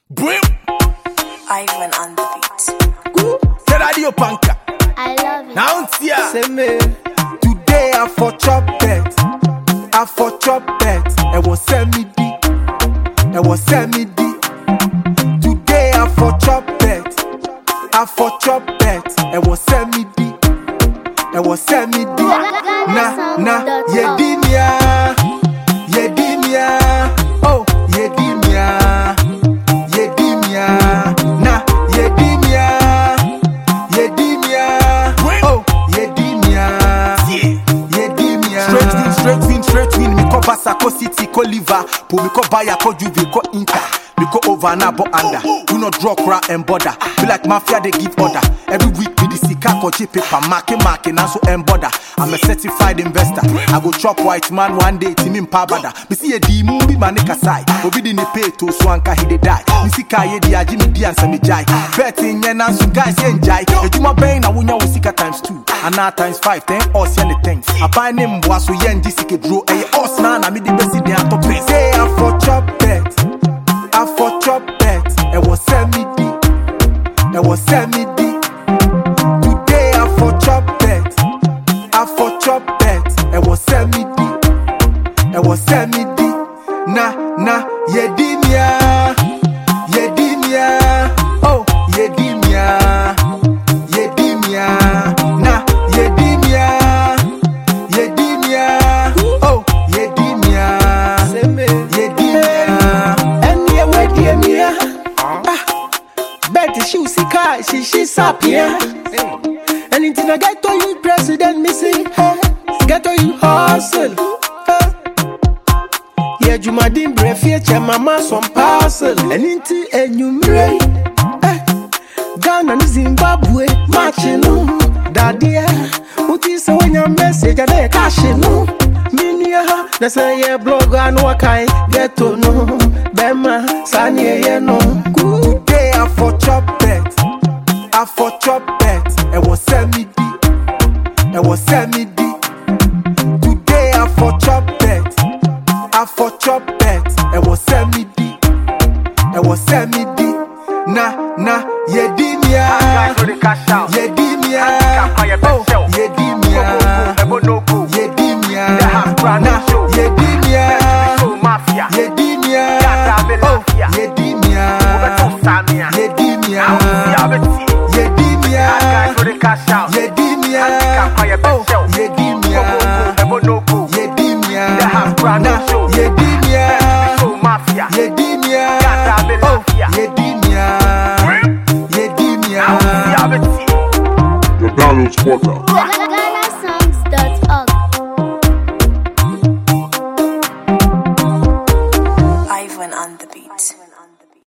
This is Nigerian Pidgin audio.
Brim. Ivan on the beat. The radio panka. I love it. Now it's here. Say me, today I for chop bet, I for chop bet. It was send me di, it was send me di. Today I for chop bet, I for chop bet. It was send me di, it was send me di. Na na, ye di mia, ye di mia, oh ye di mia, ye di mia, na ye di mia. Yedimia, oh, Yedimia, Yedimia. Straight win, straight win, straight win. Me ko Barca, ko City, ko Liverpool, me ko Bayern, ko Juve, ko Inter. Me go over and abo under. We no draw cry and border. Be like mafia, they give order. Every week me the sika ko cheap paper, marking, marking, and so and border. I'm a certified investor. I go chop white man one day, team in pabada. Me see a D movie, man, nigga side. Obi di ne pay to swanka, he dey die. Me see kaye di aji me di ansa me jai. Betting yen and so guys yen jai. Ejuma bang na wunya wo sika times two. And now times five, ten us yen the thing. I buy name boy so yen di sike draw. Eh, us na na me di besi di ato pay. Say I for chop bet. I for chop bet. It was send me di. It was send me di. Today I for chop bet. I for chop bet. It was send me di. It was send me di. Na na yedimia. Yedimia. Oh yedimia. Yedimia. Na yedimia. Yedimia. Oh yedimia. Yedimia. ɛneɛ wadie mia bet hyew sika hyehye sapea ɛne nti na gɛtɔ you president me se gɛtɔ you hosel yɛ adwumaden berɛ fie kyɛ mama som parcel ɛne nti anwummerɛ yi eh, ghana ne zimbabwe makye no dadeɛ woti sɛ woanya message a na yɛka hye no menua ha na sɛ yɛ blog a na wɔkae gɛto no bɛma saa ne ɛyɛ no Kuu. Today I for chop bet. I for chop bet. It was send me di. It was send me di. Today I for chop bet. I for chop bet. It was send me di. It was send me di. Na na yedimia. Yedimia. Oh yedimia. Yedimia. Na yedimia. Yedimia. Oh yedimia. Yedimia. Yedimia. Yedimia. Oh, Yedimia. Yedimia. Na, Yedimia. Yedimia. Oh, Yedimia. Yedimia. The Donald's Quarter. Ghana